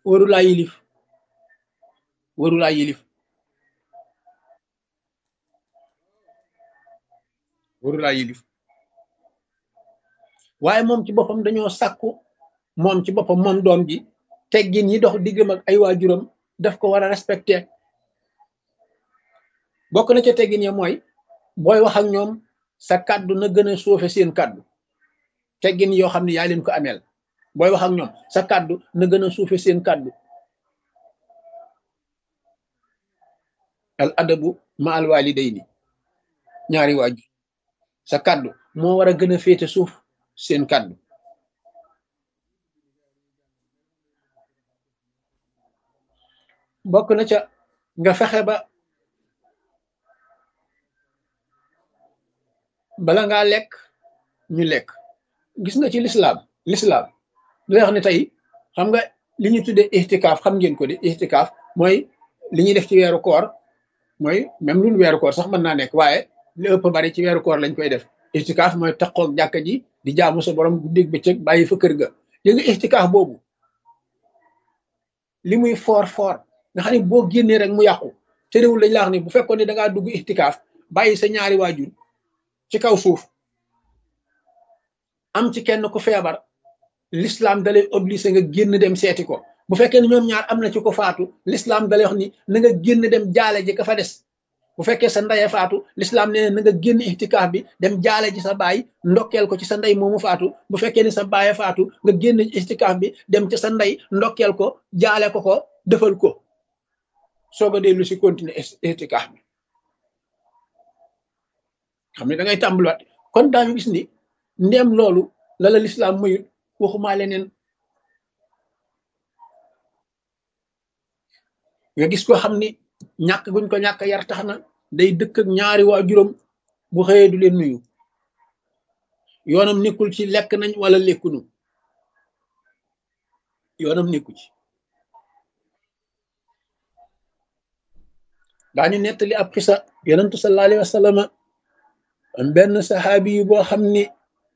warulaa yilif warulaa yilif warulaa yilif waaye moom ci boppam dañoo sàkku moom ci boppam moom doom ji teggin yi dox diggam ak ay waajuram daf ko war a respecté bokk na ca teggin ya mooy booy wax ak ñoom sa kàddu na gën a suufe seen kàddu teggin yoo xam ne yaa leen ko ameel booy wax ak ñoom sa kàddu na gën a suufe seen kàddu al adabu ma al walidayni ñaari waajur sa kàddu moo war a gën a féete suuf seen kàddu bokk na ca nga fexe ba bala ngaa lekk ñu lekk gis nga ci lislaam lislaam lu wax ne tey xam nga li ñu tuddee ixtikaaf xam ngeen ko de ixtikaaf mooy li ñuy def ci weeru koor mooy même lul weeru koor sax mën naa nekk waaye li ëpp bari ci weeru koor lañ koy def ixtikaaf mooy taqoog jàkka ji di jaamu sa borom guddeeg bëccëg bàyyi fa kër ga yé nga ixtikaaf boobu li muy foor foor nga xam ne boo génnee rek mu yàqu te réewul lañ la wax ni bu fekkoon ne da ngaa dugg ixtikaaf bàyyi sa ñaari waajur ci kaw suuf am ci kenn ku feebar l'islam dalay obligé nga génn dem seeti ko bu fekkee ne ñoom ñaar am na ci ko faatu l'islam dalay wax ni na nga génn dem jaale ji ka fa des bu fekkee sa ndeye faatu l'islam nee na nga génn ixtikaaf bi dem jaale ji sa baay ndokkeel ko ci sa ndey moomu faatu bu fekkee ne sa baaye faatu nga génn ixtikaaf bi dem ci sa ndey ndokkeel ko jaale ko ko defal ko soog a dellu si continuer ixtikaaf bi xam ne da ngay tàmbaliwaat kon daañu gis ni ndéem loolu la la lislaam mayut waxumaa leneen nga gis ko xam ni ñàkk guñ ko ñàkk yar tax na day dëkk ak ñaari waajuram bu xëyee du leen nuyu yoonam nekkul ci lekk nañ wala lekkunu yoonam nekku ci daañu nettali ab xisa yonentu sallallahu alayhi wa sallam am benn saxaabi yu boo xam ni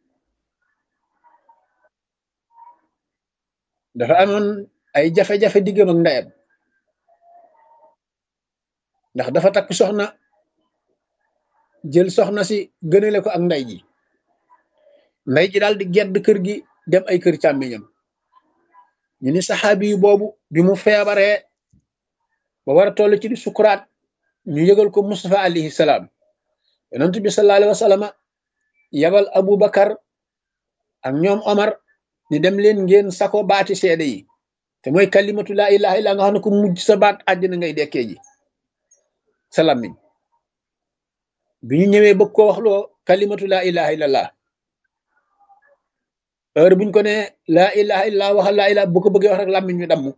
dafa amoon ay jafe-jafe diggam ak ndeyam ndax dafa takk soxna jël soxna si gënale ko ak ndey ji ndey ji daal di gedd kër gi dem ay kër càmmiñam ñu ni saxaabi yu boobu bi mu feebaree ba war a toll ci di sukuraat ñu yëgal ko Mustafa alayhi salaam yonent bi sallallahu alayhi wa sallam yabal Abu Bakar ak ñoom Omar ni dem leen ngeen sako baati seede yi te mooy kalimatu laa ilaha illa nga xam ne ko mujj sa baat àddina ngay dekkee ji sa làmmiñ bi ñu ñëwee bëgg koo waxloo kalimatu laa ilaha illallah heure buñ ko ne laa ilaha illa waxal laa ilaha bu ko bëggee wax rek làmmiñ ñu damm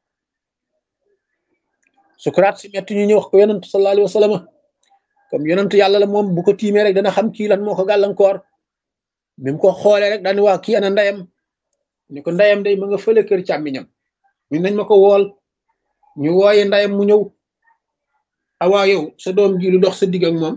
sukuraat si metti ñu ñëw wax ko yonent sallallahu alayhi wa sallam comme yonent yàlla la moom bu ko tiimee rek dana xam kii lan moo ko gàllankoor bi mu ko xoolee rek daani waa kii ana ndeyam ni ko ndeyam day ma nga fële kër càmmiñam ñu nañ ma ko wool ñu wooye ndeyam mu ñëw awaa yow sa doom ji lu dox sa digg ak moom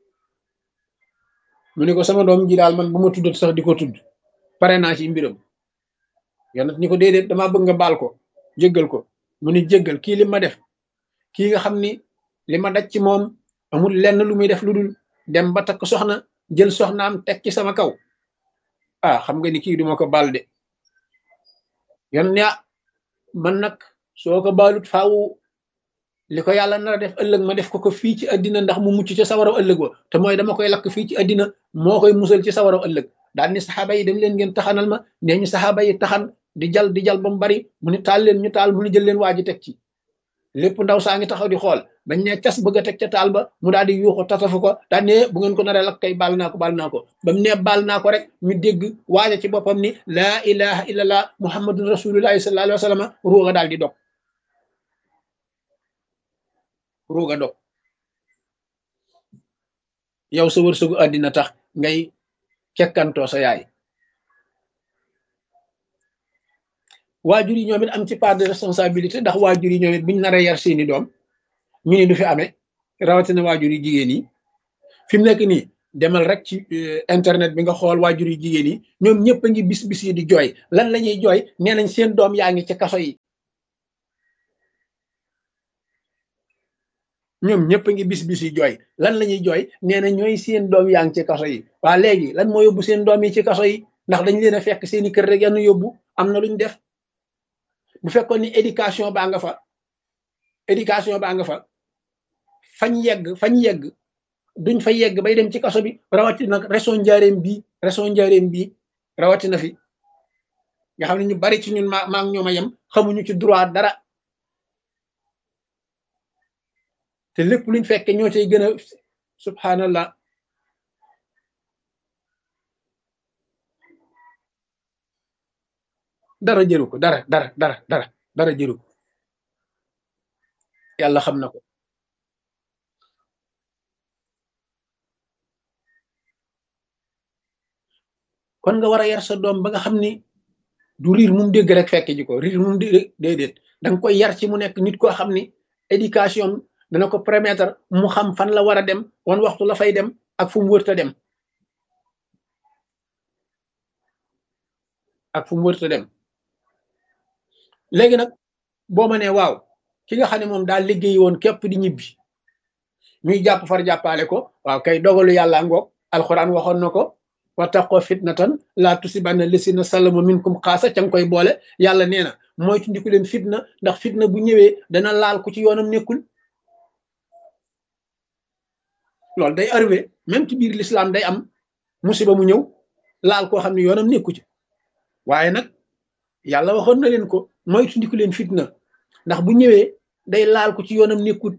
mu ne ko sama doom ji daal man bu ma tuddat sax di ko tudd pare naa ci mbiram yonent ni ko déedéet damaa bëgg nga baal ko jéggal ko mu ni jéggal kii li ma def kii nga xam ni li ma daj ci moom amul lenn lu muy def lu dul dem ba takk soxna jël soxnaam teg ci sama kaw ah xam nga ni kii duma ko baal de yon ne man nag soo ko baalut faaw li ko yàlla nar a def ëllëg ma def ko ko fii ci àddina ndax mu mucc ci sawaraw ëllëg wa te mooy dama koy lakk fii ci àddina moo koy musal ci sawaraw ëllëg daal ni saxaaba yi dem leen ngeen taxanal ma nee ñu saxaaba yi taxan di jal di jal ba mu bari mu ni taal leen ñu taal mu ni jël leen waa ji teg ci lépp ndaw saa ngi taxaw di xool bañ ne cas bëgg a teg ca taal ba mu daal di yuuxu tatafu ko daal ne bu ngeen ko naree lakk kay baal naa ko baal naa ko ba mu ne baal naa ko rek ñu dégg waaja ci boppam ni laa ilaha illallah muhammadun rasulullahi sallallahu alayhi wa sallam ruuga daal di dog ruuga dog yow sa wërsëgu àddina tax ngay kekkantoo sa yaay waajur yi ñoom it am ci part de responsabilité ndax waajur yi ñoom it buñ naree yar seeni doom ñu ni du fi amee rawatina waajur yi jigéen yi fi mu nekk nii demal rek ci internet bi nga xool waajur yi jigéen yi ñoom ñëpp a ngi bis bis yi di jooy lan la ñuy jooy nee nañ seen doom yaa ngi ci kaso yi ñoom ñëpp a ngi bis bis yi jooy lan la ñuy jooy nee na ñooy seen doom yaa ngi ci kaso yi waa léegi lan moo yóbbu seen doom yi ci kaso yi ndax dañ leen a fekk seeni kër rek yann yóbbu am na luñ def bu fekkoon ni éducation baa nga fa éducation baa nga fa fañ yegg fañ yegg duñ fa yegg bay dem ci kaso bi rawatina nag région njaareem bii région njaareem bii rawatina fi nga xam ne ñu bari ci ñun maa maa ngi ñoom a yem xamuñu ci droit dara te lépp luñ fekke ñoo cay gën a subhanallah dara jëru ko dara dara dara dara dara jëru ko yàlla xam na ko kon nga war a yar sa doom ba nga xam ni du riir mum dégg rek fekk ji ko riir mum dégg déedéet da nga koy yar ci mu nekk nit koo xam ni éducation dana ko permettre mu xam fan la war a dem wan waxtu la fay dem ak fu mu wërta dem ak fu mu wërta dem léegi nag boo ma nee waaw ki nga xam ne moom daal liggéey woon képp di ñibbi ñuy jàpp far jàppale ko waaw kay dogalu yàlla ngoog alxuraan waxoon na ko wattaqoo fitnatan laa tusibanna lisina salamu minkum xaasa ca nga koy boole yàlla nee na mooy tundiku leen fitna ndax fitna bu ñëwee dana laal ku ci yoonam nekkul loolu day arrivé même ci biir l'islam day am musiba mu ñëw laal koo xam ne yoonam nekku ci waaye nag yàlla waxoon na leen ko mooy tundiku leen fitna ndax bu ñëwee day laal ko ci yoonam nekkut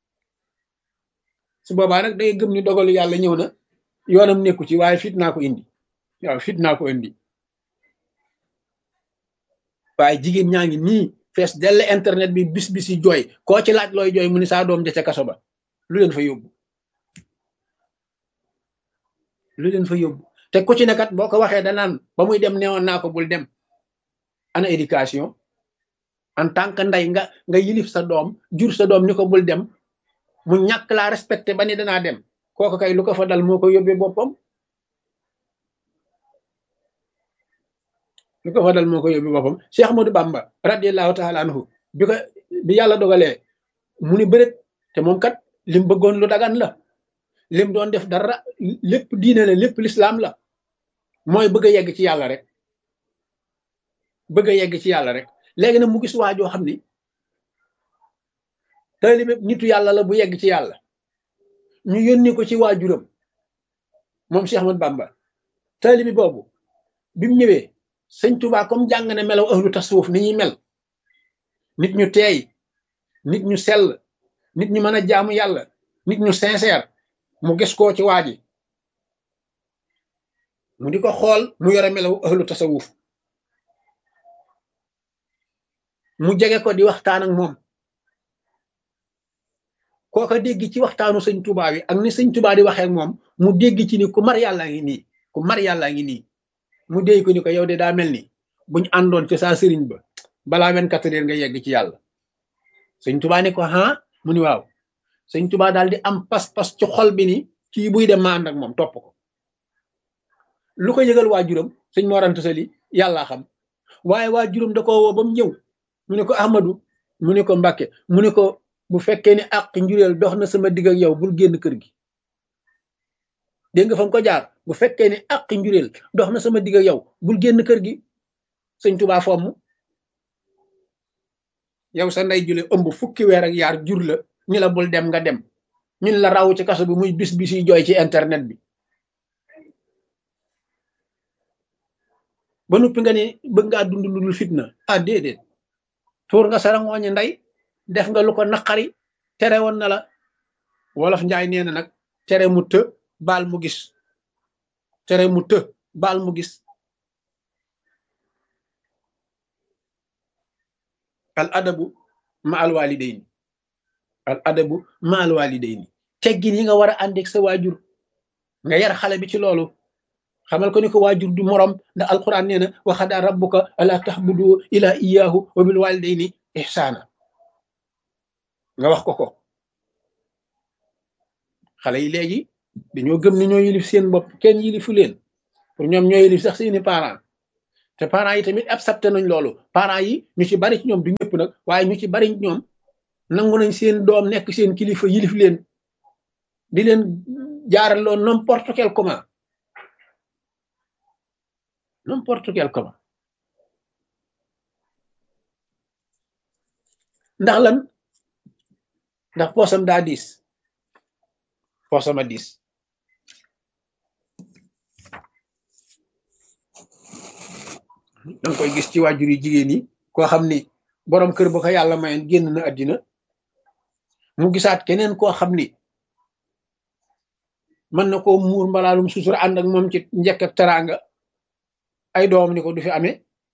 su boobaa nag day gëm ni dogalu yàlla ñëw na yoonam nekku ci waaye fit naa ko indi waaw fit naa ko indi waaye jigéen ñaa ngi nii fees dell internet bi bis bis yi jooy koo ci laaj looy jooy mu ni saa doom ja ca kaso ba lu leen fa yóbbu lu leen fa yóbbu te ku ci nekkat boo ko waxee danaan ba muy dem neewoon naa ko bul dem ana éducation en tant que ndey nga nga yilif sa doom jur sa doom ni ko bul dem mu ñàkk laa respecté ba ni danaa dem kooku kay lu ko fa dal moo ko yóbbee boppam lu ko fa dal moo ko yóbbee boppam Cheikh Ahmadou Bamba radiallahu taala anhu bi ko bi yàlla dogalee mu ni bërét te moom kat lim bëggoon lu dagan la lim doon def dara lépp diine la lépp lislaam la mooy bëgg a yegg ci yàlla rek bëgg a yegg ci yàlla rek léegi nag mu gis waa joo xam ni taalibe nitu yàlla la bu yegg ci yàlla ñu yónni ko ci waajuram moom Cheikh Ahmad Bamba taalibi boobu bi mu ñëwee sëñ Tuubaa comme jàng na melaw ahlu tasawuf ni ñuy mel nit ñu teey nit ñu sell nit ñu mën a jaamu yàlla nit ñu sincère mu gis koo ci waa ji mu di ko xool mu yore melaw ahlu tasawuf mu jege ko di waxtaan ak moom kooka dégg ci waxtaanu sëñ Tuubaa bi ak ni sëñ Tuubaa di waxee ak moom mu dégg ci ni ku mar yàllaa ngi nii ku mar yàllaa ngi nii mu dégg ko ni ko yow de daa mel ni buñ àndoon ci saa sëriñ ba balaa vingt-quatre heures nga yegg ci yàlla sëñ Tuubaa ni ko ah mu ni waaw sëñ Tuubaa daal di am pas-pas ci xol bi ni kii buy dem ma ànd ak moom topp ko lu ko yëgal waajuram sëñ Mor Anta Sali yàllaa xam waaye waajuram da ko woo ba mu ñëw mu ne ko Ahmadu mu ne ko Mbàkke mu ne ko bu fekkee ni àq njureel dox na sama digg ak yow bul génn kër gi dégg nga fa ko jaar bu fekkee ni àq njureel dox na sama digg ak yow bul génn kër gi sëñ Tuubaa fomm yow sa ndey jule ëmb fukki weer ak yaar jur la ñu la bul dem nga dem ñun la raw ci kaso bi muy bis bis yi jooy ci internet bi ba noppi nga ni bëgg ngaa dund lu dul fitna ah déedéet tuur nga sarangooñi ndey def nga lu ko naqari tere woon na la wolof njaay nee na nag tere mu të baal mu gis tere mu të baal mu gis al adabu ma al walidayni al adabu ma al walidayni teggin yi nga war a àndeeg sa waajur nga yar xale bi ci loolu xamal ko ni ko waajur du morom ndax alquran nee na wa xadaa rabbuka ala taxbudu ila iyahu wa bil walidayni ihsaana nga wax ko ko xale yi léegi dañoo gëm ni ñoo yilif seen bopp kenn yilifu leen pour ñoom ñoo yilif sax seeni parents te parents yi tamit accepté nañ loolu parents yi ñu ci bari ci ñoom du ñëpp nag waaye ñu ci bari ñoom nangu nañ seen doom nekk seen kilifa yilif leen di leen jaaraloo n'importe quel comment n'importe quel comment ndax lan ndax poosam daa diis poosama diis danga koy gis ci waajur yi jigéen yi koo xam ni boroom kër ba ko yàlla mayoon génn na àddina mu gisaat keneen koo xam ni mën na koo muur mbalaalum sutura ànd ak moom ci njëkk ak teraanga ay doom ni ko du fi amee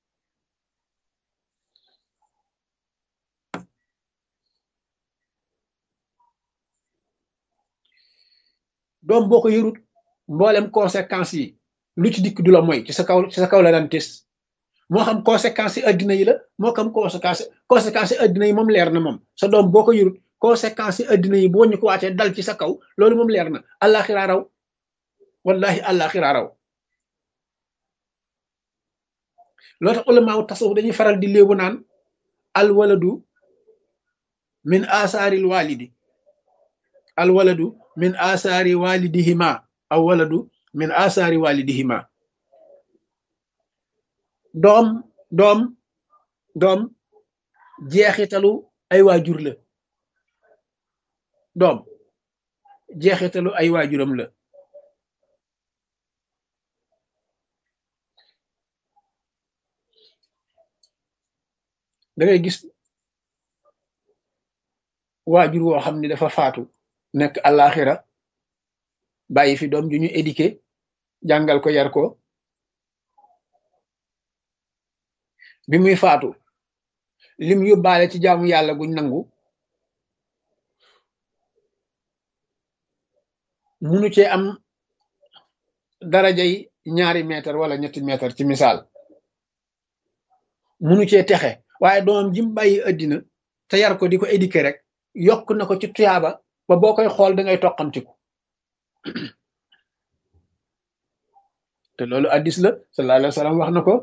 doom boo ko yërut mboolem conséquences yi lu ci dikk du la mooy ci sa kaw ci sa kaw la daan tes moo xam conséquences yi addina yi la moo xam conséquences conséquences yi addina yi moom leer na moom sa doom boo ko yërut conséquences yi addina yi boo ñu ko waatee dal ci sa kaw loolu moom leer na àllaaxira raw wallahi àllaaxira raw loo tax ulamaaw tasawuf dañuy faral di léebu naan al waladu min asaaril walidi al waladu min asaari walidihima aw waladu min asaari walidihima doom doom doom jeexitalu ay waajur la doom jeexitalu ay waajuram la da ngay gis waajur woo xam ni dafa faatu nekk àllaaxira bàyyi fi doom ju ñu éduqué jàngal ko yar ko bi muy faatu lim yóbbaale ci jaamu yàlla guñ nangu munu cee am darajay ñaari mètre wala ñetti mètre ci misaal munu cee texe waaye doomam jim bàyyi addina te yar ko di ko éduqué rek yokk na ko ci tuyaaba ba boo koy xool da ngay toqamtiku te loolu addis la sallallahu alayhi wa sallam wax na ko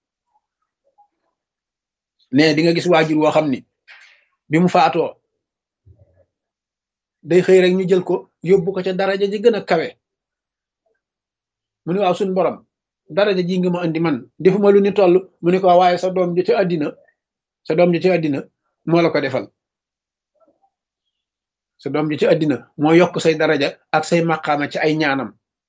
ne di nga gis waajur woo xam ni bi mu faatoo day xëy rek ñu jël ko yóbbu ko ca daraja ji gën a kawe mu ne waaw suñ borom daraja ji nga ma andi man defuma lu ni toll mu ne ko waaye sa doom ji ci àddina sa doom ji ci àddina moo la ko defal sa doom ji ci àddina moo yokk say daraja ak say maqaama ci ay ñaanam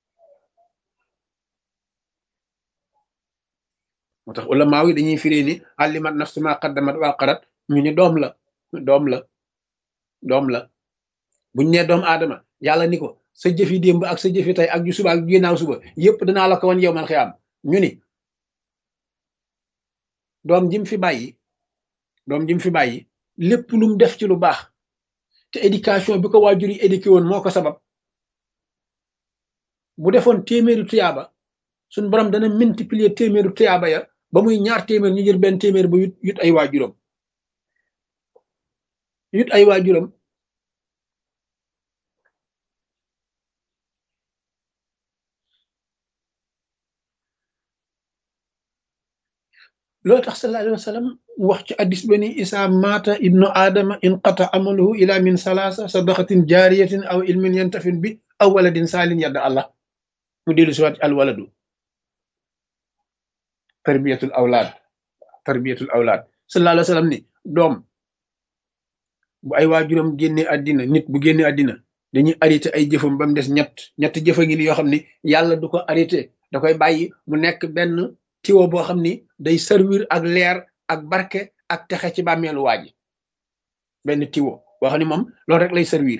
moo tax ulamaaw yi dañuy firee ni allimat nafsu ma qaddamat wa qarat ñu ni doom la doom la doom la buñ nee doom aadama yàlla ni ko sa jëfi démb ak sa jëfi tey ak ju suba ak ju ginnaaw suba yépp danaa la ko wan yow man xiyaam ñu ni doom jim fi bàyyi doom jim fi bàyyi lépp lu mu def ci lu baax te éducation bi ko waajur yi éduqué woon moo ko sabab bu defoon téeméeri tuyaaba suñ borom dana multiplier téeméeri tuyaaba ya ba muy ñaar téeméer ñu jël benn téeméer ba yut yut ay waajuram yut ay waajuram loolu tax sallallahu alayhi wa sallam wax ci addis ba ni isa mata ibnu aadama inqata amaluhu ila min salaasa sadaqatin jaariyatin aw ilmin yantafin bi aw waladin saalin yadda allah mu dellu si waat al waladu tarbiyatul awlaad tarbiyatul awlaad sallallahu alayhi wa sallam ni doom bu ay waajuram génne àddina nit bu génne àddina dañuy arrêté ay jëfam ba mu des ñett ñett jëfa ngi ni yoo xam ni yàlla du ko arrêté da koy bàyyi mu nekk benn tiwo boo xam ni day servir ak leer ak barke ak texe ci bàmmeelu waa ji benn tiwo boo xam ni moom loolu rek lay servir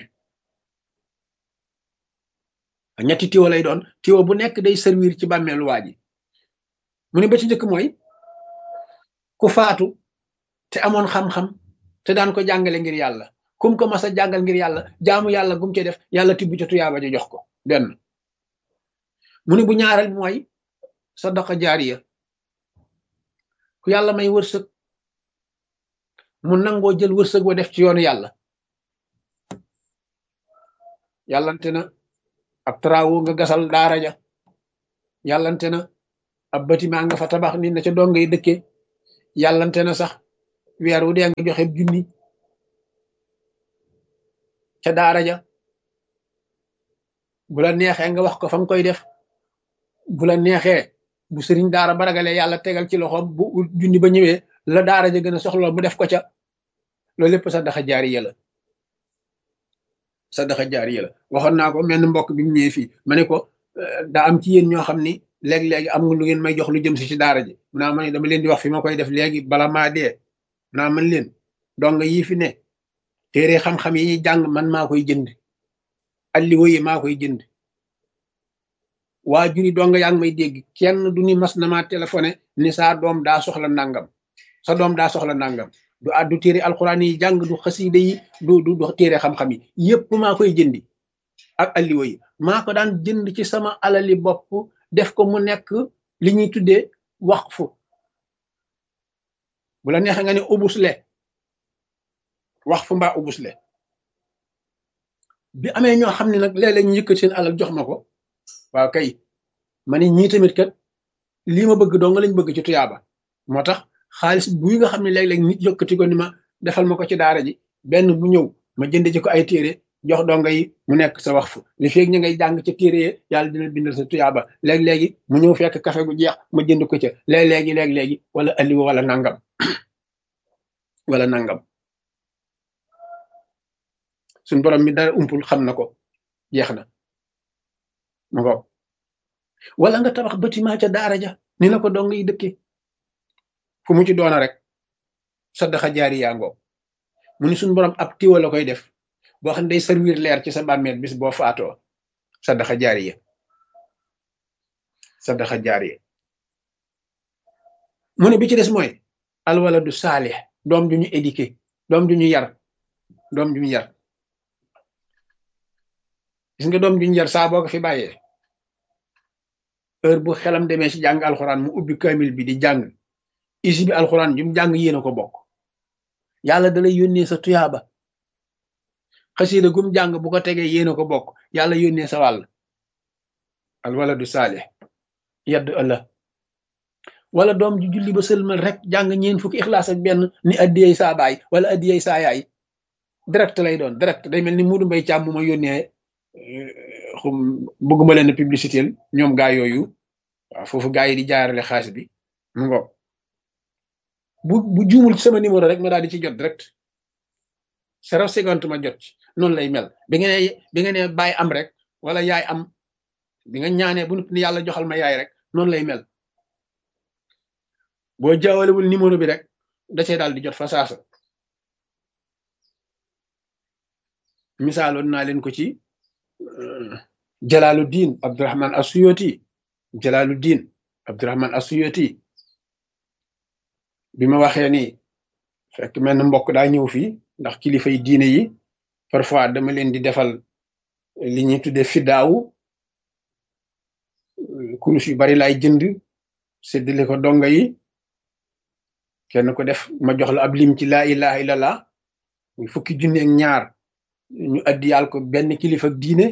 ñetti tiwo lay doon tiwo bu nekk day servir ci bàmmeelu waa ji mu ne ba ci njëkk mooy ku faatu te amoon xam-xam te daan ko jàngale ngir yàlla kum ko mas a jàngal ngir yàlla jaamu yàlla gum ci def yàlla tibb ca tuyaaba ja jox ko benn mu ne bu ñaareel mooy sadaqa jaariya ku yàlla may wërsëg mu nangoo jël wërsëg wa def ci yoonu yàlla yàllante na ab travaux nga gasal daara ja yàllante na ab bâtiment nga fa tabax nit na ca dong ngay dëkkee yàllante na sax weer wu dee nga joxe junni ca daara ja bu la neexee nga wax ko fa nga koy def bu la neexee bu sëriñ daara ba ragalee yàlla tegal ci loxoom bu junni ba ñëwee la daara ja gën a soxla mu def ko ca loolu lépp sadaxa jaariya la sadaxa jaariya la waxoon naa ko menn mbokk bi mu ñëwee fii ma ne ko daa am ci yéen ñoo xam ni léegi-léegi am nga lu ngeen may jox lu jëm si ci daara ji mu naa ma ne dama leen di wax fi ma koy def léegi bala maa dee mu naa man leen dong yii fi ne téere xam-xam yi ñuy jàng man maa koy jënd alliwo yi maa koy jënd waa juri dong yaa ngi may dégg kenn du ni mas na maa téléphoné ni saa doom daa soxla nangam sa doom daa soxla nangam du addu téere alxuraan yi jàng du xasiida yi du du du téere xam-xam yi yépp maa koy jëndi ak alliwo yi maa ko daan jënd ci sama alali bopp def ko mu nekk li ñuy tuddee waqfu bu la neexee nga ne ubusle waqfu mbaa ubusle bi amee ñoo xam ne nag léeg-léeg ñu yëkkat seen alal jox ma ko waaw kay ma ne ñii tamit kat lii ma bëgg doo nga lañ bëgg ci tuyaaba moo tax xaalis buy nga xam ne léeg-léeg nit yëkkati ko ni ma defal ma ko ci daara ji benn bu ñëw ma jënd ci ko ay téere jox donga yi mu nekk sa wax fu li feeg ñu ngay jàng ca téere yi yàlla dina bindal sa tuyaaba léeg-léegi mu ñëw fekk café gu jeex ma jënd ko ca léeg-léegi léeg-léegi wala alliwa wala nangam wala nangam suñ borom mi dara umpul xam na ko jeex na ma ko wala nga tabax bâtiment ca daara ja ni la ko dong yi dëkke fu mu ci doona rek saddaxa jaari yaa ngoo mu ni suñ borom ab tiwa la koy def boo xam ne day servir leer ci sa bàmmeel bis boo faatoo saddaxa jaari ya saddaxa jaari ya mu ne bi ci des mooy alwala du saalix doom ju ñu éduqué doom ju ñu yar doom ju ñu yar gis nga doom ju ñu yar saa boo ko fi bàyyee heure bu xelam demee ci jàng alxuraan mu ubbi kamil bi di jàng isi bi alxuraan jum jàng yéen a ko bokk yàlla da lay yónnee sa tuyaaba xasida gum jàng bu ko tegee yéen a ko bokk yàlla yónnee sa wàll alwaladu saalih yaddu ëlla wala doom ju julli ba sëlmal rek jàng ñeen fukki ixlaas ak benn ni addiyey saa baay wala addiyey saa yaay direct lay doon direct day mel ni Muudu Mbay Càmm ma yónnee xum bëgguma leen publicité ñoom gaa yooyu waaw foofu gaa yi di jaarale xaalis bi mu ngo bu bu juumul ci sama numéro rek ma daal di ci jot direct zéro seconde ma jot ci noonu lay mel bi nga ne bi nga ne baay am rek wala yaay am bi nga ñaanee bu ni yàlla joxal ma yaay rek noonu lay mel boo jaawalewul numéro bi rek da cee daal di jot fa saasa misaaloon naa leen ko ci Jalaaluddin Abdurahman Asuyoti Jalaaluddin Abdurahman Asuyoti bi ma waxee ni fekk mel na mbokk daa ñëw fii ndax kilifa yi diine yi parfois dama leen di defal li ñuy tuddee fiddaawu kurus yu bari laay jënd séddale ko donga yi kenn ko def ma jox la ab lim ci laa ilaha illallah muy fukki junne ak ñaar ñu addi yàll ko benn kilifa ak diine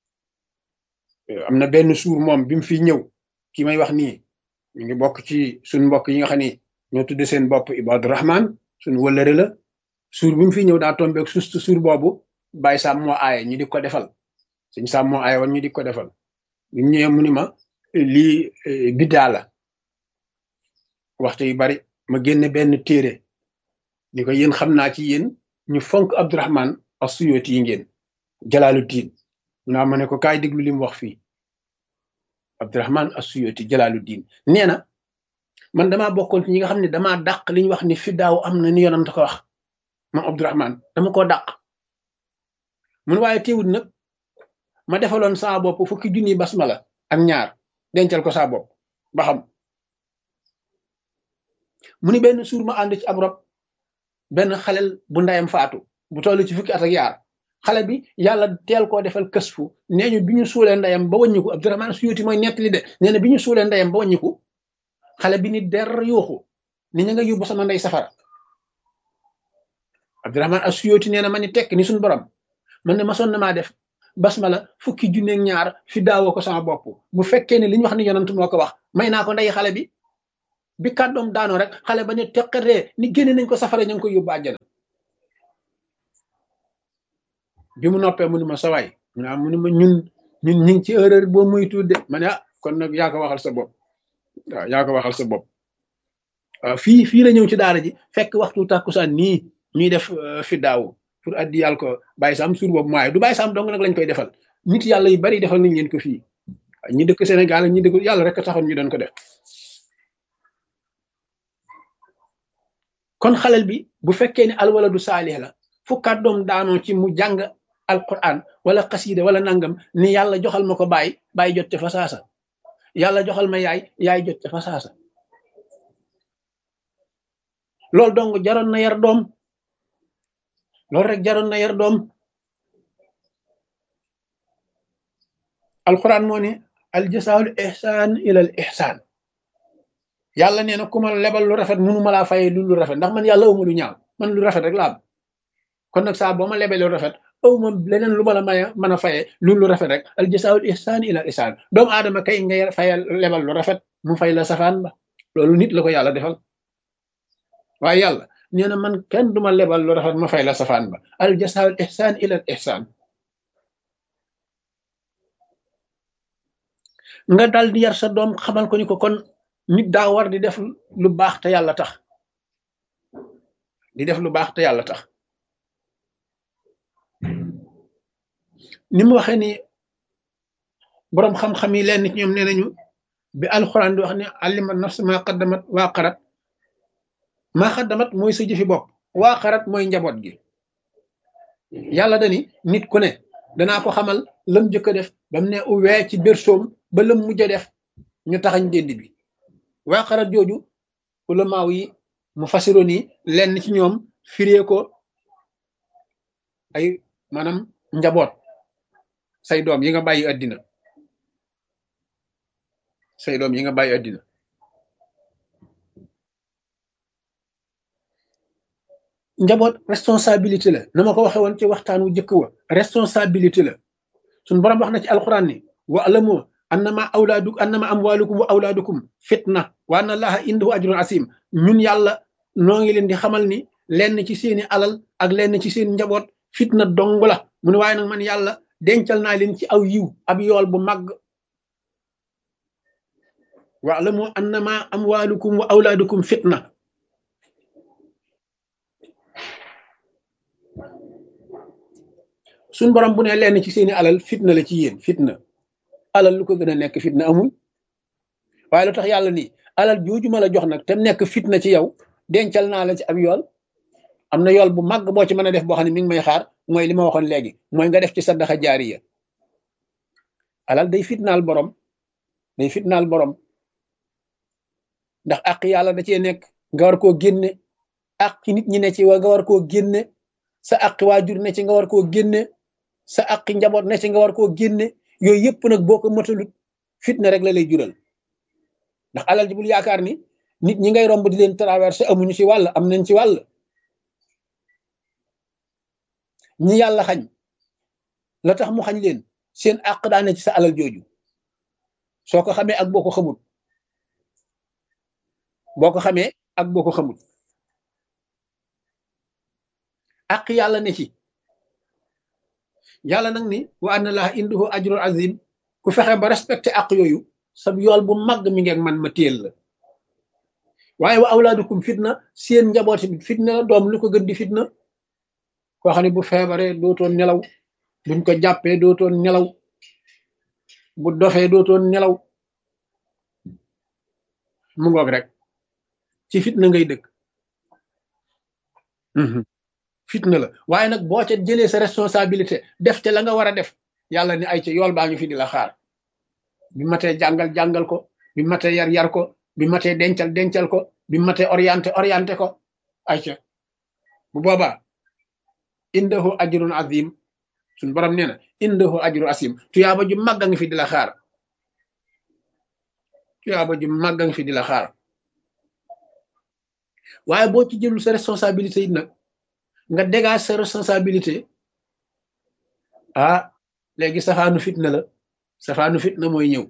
am na benn suur moom bi mu fi ñëw ki may wax nii ñu ngi bokk ci suñ mbokk yi nga xam ni ñoo tudde seen bopp Ibadu Rahman suñ wëllëre la suur bi mu fi ñëw daa tombeeg sustu suur boobu bàyyi sàmm moo aaye ñu di ko defal suñ sàmm moo aaye woon ñu di ko defal bi mu ñëwee mu ni ma lii biddaa la waxtu yu bari ma génne benn téere ni ko yéen xam naa ci yéen ñu fonk Abdurahman as-Suyuti yi ngeen Jalaaluddin naa ma ne ko kaay déglu li mu wax fii Abdurahman as-Suyuti Jalaaluddin nee na man damaa bokkoon ci ñi nga xam ne damaa dàq li ñu wax ni fi daaw am na ni yonent ko wax moom Abdurahman dama koo dàq mun waaye teewul nag ma defaloon saa bopp fukki junni basmala ak ñaar dencal ko saa bopp ba xam mu ni benn suur ma ànd ci ab rob benn xalel bu ndayam faatu bu toll ci fukki at ak yaar xale bi yàlla teel koo defal kës fu nee ñu bi ñu suulee ndeyam ba wàññiku Abdurahman Suyuti mooy nettali de nee na bi ñu suulee ndeyam ba wàññiku xale bi ni der yuuxu ni ña nga yóbbu sama ndey safara Abdurahman Suyuti nee na ma ni tekk ni suñu borom man ne ma sonn maa def basmala fukki junneeg ñaar fi daawoo ko sama bopp bu fekkee ne li ñu wax ni yonant moo ko wax may naa ko ndey xale bi bi kàddoom daanoo rek xale ba ne teqatee ni génne nañ ko safara ña ngi koy yóbbu àjjana bi mu noppee mu ni ma sawaay mu ne mu ni ma ñun ñun ñu ngi ci erreur boo muy tudde ma ne ah kon nag yaa ko waxal sa bopp waaw yaa ko waxal sa bopp waaw fii fii la ñëw ci daara ji fekk waxtu tàkkusaan nii ñuy def fi daaw pour addi yàlla ko bàyyi sam suur boobu maaye du bàyyi sam dong nag lañ koy defal nit yàlla yu bari defal nañ leen ko fii ñi dëkk Sénégal ak ñi dëkk yàlla rek taxoon ñu doon ko def kon xalal bi bu fekkee ne alwaladu saalih la fu kàddoom daanoo ci mu jàng alquran wala xasida wala nangam ni yàlla joxal ma ko bàyyi bàyyi jot ca fa saasa yàlla joxal ma yaay yaay jot ca fa saasa loolu dong jaroon na yar doom loolu rek jaroon na yar doom alquran moo ne aljasaawul ihsaan ilal ihsaan yàlla nee na ku ma lebal lu rafet munu ma laa fayee lu lu rafet ndax man yàlla awma lu ñaaw man lu rafet rek laa am kon nag saa boo ma lebee lu rafet aw ma leneen lu ma la maya mën a fayee lu lu rafet rek aljasaawul ihsaan ilal ihsaan doomu aadama kay ngay fayal lebal lu rafet mu fay la safaan ba loolu nit la ko yàlla defal waaye yàlla nee na man kenn duma lebal lu rafet ma fay la safaan ba aljasaawul ihsaan ilal ihsaan nga dal di yar sa doom xamal ko ni ko kon nit daa war di def lu baax te yàlla tax di def lu baax te yàlla tax ni mu waxee ni boroom xam-xam yi leen nit ñoom nee nañu bi alxuraan di wax ne alima nafs maa qaddamat waa qarat maa qaddamat mooy sa jëfi bopp waa qarat mooy njaboot gi yàlla dani nit ku ne danaa ko xamal lam jëkk a def ba mu ne uwee ci bersoom ba lam mujj a def ñu taxañ dénd bi waa xarat jooju ulamaaw yi mu fasiroon yi lenn ci ñoom firee ko ay maanaam njaboot say doom yi nga bàyyi àddina say doom yi nga bàyyi àddina njaboot responsabilité la na ma ko waxe woon ci waxtaan wu jëkk wa responsabilité la suñ borom wax na ci alxuraan ni wa alamu annama awlaadu annama amwaalukum wa awlaadukum fitna wa anna allaha indahu ajrun asim ñun yàlla noo ngi leen di xamal ni lenn ci seeni alal ak lenn ci seen njaboot fitna dong la mu ne waaye nag man yàlla dencal naa leen ci aw yiw ab yool bu màgg wa alamu annama amwaalukum wa awlaadukum fitna suñ borom bu ne lenn ci seeni alal fitna la ci yéen fitna alal lu ko gën a nekk fitna amul waaye lu tax yàlla nii alal jooju ma la jox nag te nekk fitna ci yow dencal naa la ci ab yool am na yool bu màgg boo ci mën a def boo xam ne mi ngi may xaar mooy li ma waxoon léegi mooy nga def ci saddaxa jaariya alal day fitnaal borom day fitnaal borom ndax àq yàlla da cee nekk nga war koo génne àq nit ñi ne ci wa nga war koo génne sa àq waajur ne ci nga war koo génne sa àq njaboot ne ci nga war koo génne yooyu yëpp nag boo ko matalut fitna rek la lay jural ndax alal ji bul yaakaar ni nit ñi ngay romb di leen traversé amuñu ci wàll am nañ ci wàll ñi yàlla xañ la tax mu xañ leen seen àq daane ci sa alal jooju soo ko xamee ak boo ko xamut boo ko xamee ak boo ko xamut àq yàlla ne ci yàlla nag ni wa anna laa indahu ajrun azim ku fexe ba respecté àq yooyu sab yool bu mag mi ngeeg man ma téel la waaye wa awlaadukum fitna seen njaboot bi fitna la doom lu ko gën di fitna koo xam ne bu feebaree dootoon nelaw buñ ko jàppee dootoon nelaw bu dofee dootoon nelaw mu ngoog rek ci fitna ngay dëkk fitna la waaye nag boo ca jëlee sa responsabilité def ca la nga war a def yàlla ni ay ca yool baa ngi fi di la xaar bi matee jàngal jàngal ko bi matee yar yar ko bi matee dencal dencal ko bi matee orienté orienté ko ay ca bu boobaa indahu ajrun azim suñ borom nee na indahu ajru asim tuyaaba ju màgga ngi fi di la xaar tuyaaba ju màgga ngi fi di la xaar waaye boo ci jëlul sa responsabilité it nag nga dégage sa responsabilité ah léegi safaanu fitna la safaanu fitna mooy ñëw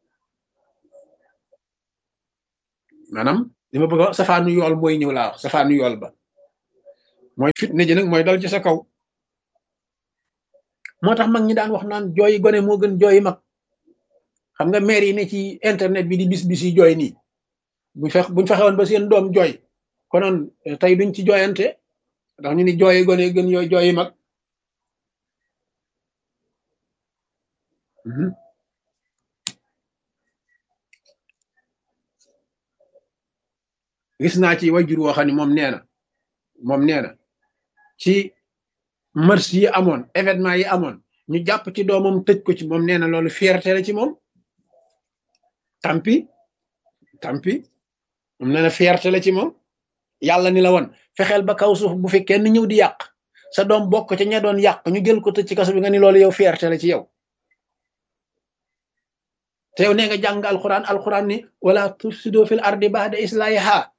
maanaam li ma bëgg a wax safaanu yool mooy ñëw laa wax safaanu yool ba mooy fitna ji nag mooy dal ci sa kaw moo tax mag ñi daan wax naan jooyi gone moo gën jooyi mag xam nga maire yi ne ci internet bi di bis bis yi jooy nii buñ fex buñ fexewoon ba seen doom jooy konoon tey duñ ci jooyante ndax ñu ni jooyi gone gën yooyu jooyi mag gis naa ci wajur woo xam ne moom nee na moom nee na ci mars yi amoon événement yi amoon ñu jàpp ci doomam tëj ko ci moom nee na loolu fierté la ci moom tampi tampi moom nee na fierté la ci moom yàlla ni la woon fexeel ba kaw suuf bu fi kenn ñëw di yàq sa doom bokk ca ña doon yàq ñu jël ko tëj ci kaso bi nga ni loolu yow fierté la ci yow te yow nee nga jàng alquran alquran ni wala tufsido fil ardi ba'da islahiha